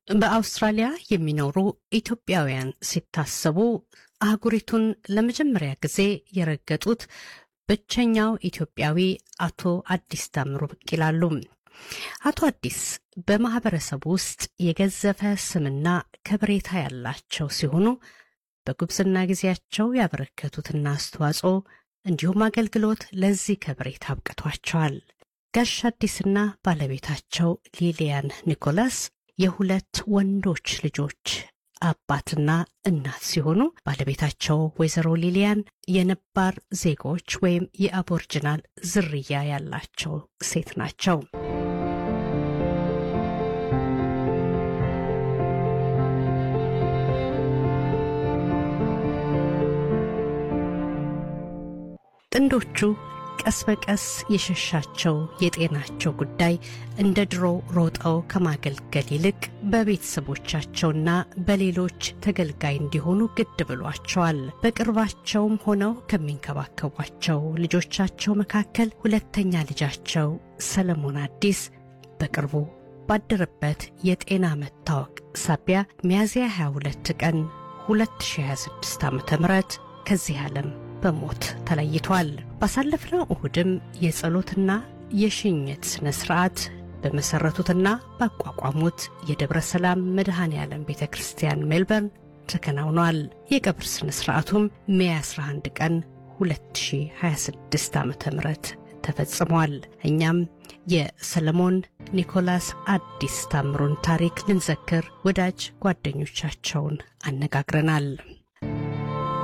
በአውስትራሊያ የሚኖሩ ኢትዮጵያውያን ሲታሰቡ አህጉሪቱን ለመጀመሪያ ጊዜ የረገጡት ብቸኛው ኢትዮጵያዊ አቶ አዲስ ታምሩ ብቅ ይላሉ። አቶ አዲስ በማህበረሰቡ ውስጥ የገዘፈ ስምና ከብሬታ ያላቸው ሲሆኑ በጉብዝና ጊዜያቸው ያበረከቱትና አስተዋጽኦ እንዲሁም አገልግሎት ለዚህ ከብሬታ አብቅቷቸዋል። ጋሽ አዲስና ባለቤታቸው ሊሊያን ኒኮላስ የሁለት ወንዶች ልጆች አባትና እናት ሲሆኑ ባለቤታቸው ወይዘሮ ሊሊያን የነባር ዜጎች ወይም የአቦርጅናል ዝርያ ያላቸው ሴት ናቸው። ጥንዶቹ ቀስ በቀስ የሸሻቸው የጤናቸው ጉዳይ እንደ ድሮ ሮጠው ከማገልገል ይልቅ በቤተሰቦቻቸውና በሌሎች ተገልጋይ እንዲሆኑ ግድ ብሏቸዋል። በቅርባቸውም ሆነው ከሚንከባከቧቸው ልጆቻቸው መካከል ሁለተኛ ልጃቸው ሰለሞን አዲስ በቅርቡ ባደረበት የጤና መታወቅ ሳቢያ ሚያዝያ 22 ቀን 2026 ዓ ም ከዚህ ዓለም በሞት ተለይቷል። ባሳለፍነው እሁድም የጸሎትና የሽኝት ሥነ ሥርዓት በመሠረቱትና ባቋቋሙት የደብረ ሰላም መድኃኔ ዓለም ቤተ ክርስቲያን ሜልበርን ተከናውኗል። የቀብር ሥነ ሥርዓቱም ሜይ 11 ቀን 2026 ዓ ም ተፈጽሟል። እኛም የሰለሞን ኒኮላስ አዲስ ታምሩን ታሪክ ልንዘክር ወዳጅ ጓደኞቻቸውን አነጋግረናል።